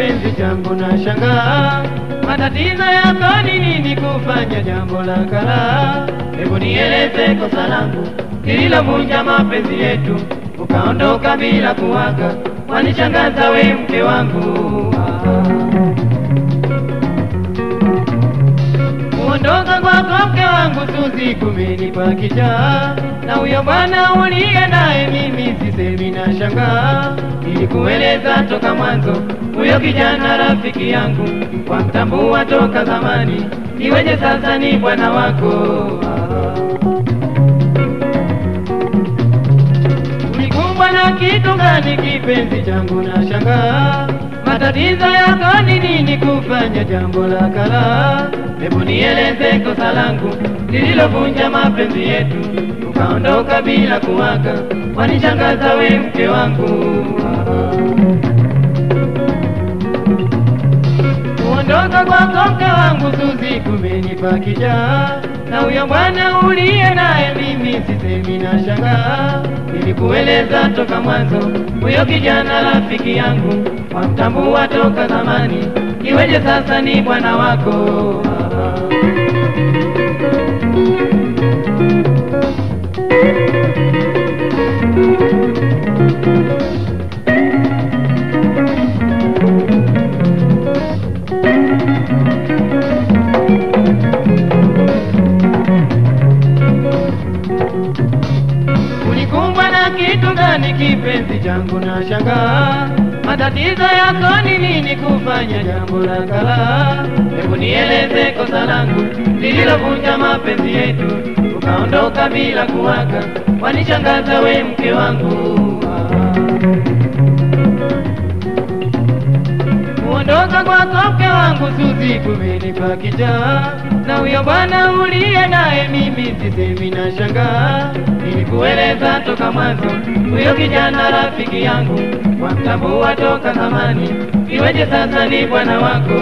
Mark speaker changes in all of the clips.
Speaker 1: kipenzi changu na shangaa, matatizo yako ni nini kufanya jambo la kara? Hebu nieleze kosa langu lililovunja mapenzi yetu, ukaondoka bila kuaga, wanishangaza we mke wangu ah. Kuondoka kwako mke wangu Suzi kumenipa kichaa, na huyo bwana uliye naye mimi sisemi na shangaa. Nilikueleza toka mwanzo, huyo kijana rafiki yangu, kwa mtambua toka zamani, iweje sasa ni bwana wako ah. Ulikumbwa na kitu gani kipenzi changu na shangaa? Matatizo yako ni nini kufanya jambo la kala? Hebu nieleze kosa langu lililovunja mapenzi yetu, ukaondoka bila kuaga, wanishangaza we mke wangu Kuondoka kwako mke wangu Suzi kumenipa kichaa, na huyo bwana uliye naye mimi sisemi na shangaa. Nilikueleza toka mwanzo, huyo kijana rafiki yangu, wamtambua toka zamani, iweje sasa ni bwana wako Ulikumbwa na kitu gani kipenzi changu na shangaa? Matatizo yako ni nini kufanya jambo la kala? Hebu nieleze kosa langu lililovunja mapenzi yetu, ukaondoka bila kuaga, wanishangaza we mke wangu Kuondoka kwako mke wangu Suzi kumenipa kichaa, na huyo bwana uliye naye mimi sisemi na shangaa. Nilikueleza toka mwanzo, huyo kijana rafiki yangu, wamtambua toka zamani, iweje sasa ni bwana wako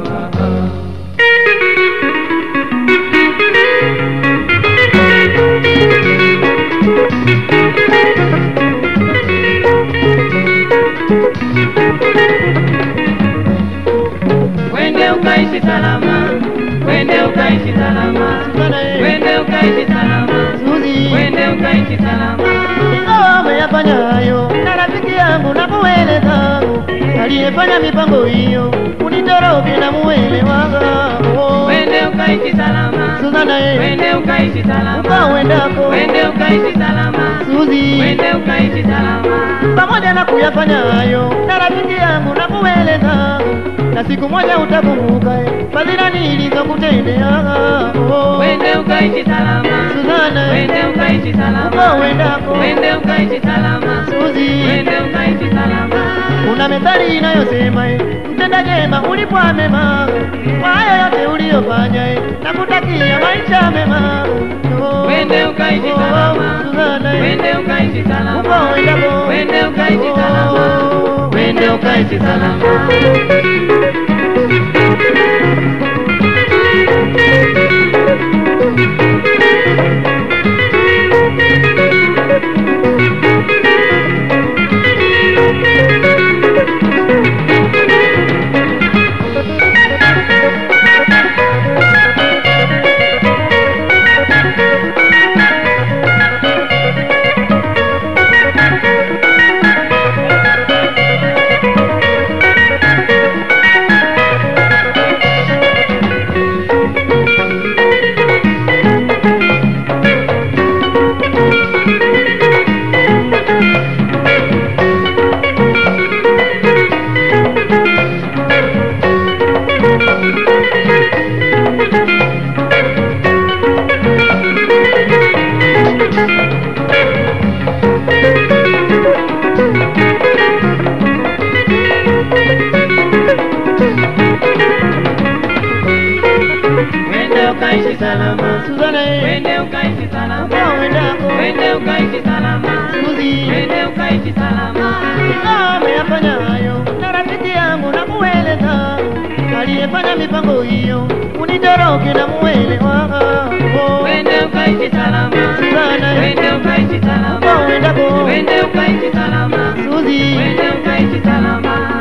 Speaker 1: Wende ukaishi salama, wende ukaishi salama, wende ukaishi salama,
Speaker 2: Suzi,
Speaker 1: wende ukaishi salama.
Speaker 2: ingawa umeyafanya hayo na rafiki yangu na kueleza aliyefanya mipango hiyo unitoroke na muelewanga oh.
Speaker 1: Wende ukaishi salama,
Speaker 2: Suzana eh,
Speaker 1: wende ukaishi salama,
Speaker 2: ukawendako
Speaker 1: wende ukaishi salama,
Speaker 2: Suzi,
Speaker 1: wende ukaishi salama.
Speaker 2: pamoja na kuyafanya hayo na rafiki yangu na kueleza na siku moja utakumbuka eh, fadhila nilizokutendea oh.
Speaker 1: Wende ukaishi salama,
Speaker 2: Suzana eh,
Speaker 1: wende ukaishi salama,
Speaker 2: ukawendako
Speaker 1: wende ukaishi salama,
Speaker 2: Suzi,
Speaker 1: wende ukaishi salama.
Speaker 2: Kuna methali inayosema eh, mtenda jema ulipwa mema kwa hayo yote uliyofanya eh, na kutakia maisha mema Oh,
Speaker 1: Wende ukaishi
Speaker 2: oh,
Speaker 1: salama,
Speaker 2: Suzana, eh,
Speaker 1: wende ukaishi salama,
Speaker 2: uko wendako.
Speaker 1: wende ukaishi salama,
Speaker 2: Oh,
Speaker 1: wende ukaishi salama. Wende ukaishi salama,
Speaker 2: Suzana, eh,
Speaker 1: wende ukaishi salama,
Speaker 2: uko wendako.
Speaker 1: wende ukaishi salama,
Speaker 2: Suzi,
Speaker 1: wende ukaishi salama.
Speaker 2: ingawa umeyafanya hayo na rafiki yangu na kueleza aliyefanya mipango hiyo unitoroke na muelewa Oh,
Speaker 1: Wende ukaishi salama,
Speaker 2: Suzana, eh,
Speaker 1: wende ukaishi
Speaker 2: uko
Speaker 1: salama,
Speaker 2: wendako.
Speaker 1: wende ukaishi salama,
Speaker 2: Suzi,
Speaker 1: wende ukaishi salama.
Speaker 2: pamoja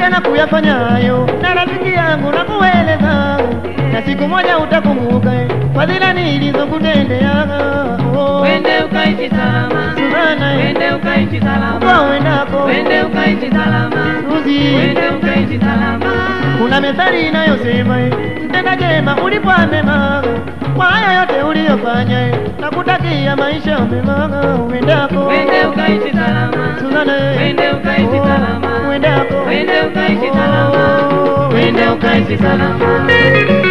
Speaker 2: tena kuyafanya hayo na rafiki yangu na kueleza na siku moja utakumbuka eh, fadhila nilizokutendea oh.
Speaker 1: Wende ukaishi salama,
Speaker 2: Suzana eh,
Speaker 1: wende ukaishi
Speaker 2: kwa
Speaker 1: salama,
Speaker 2: uendako
Speaker 1: wende ukaishi salama,
Speaker 2: Suzi
Speaker 1: wende ukaishi salama.
Speaker 2: kuna methali inayosema eh, mtenda jema ulipwa mema kwa hayo yote uliyofanya eh, nakutakia maisha mema uendako
Speaker 1: Wende ukaishi salama,
Speaker 2: Suzana eh,
Speaker 1: wende ukaishi
Speaker 2: oh,
Speaker 1: salama,
Speaker 2: uendako
Speaker 1: wende ukaishi salama,
Speaker 2: Oh,
Speaker 1: wende ukaishi salama.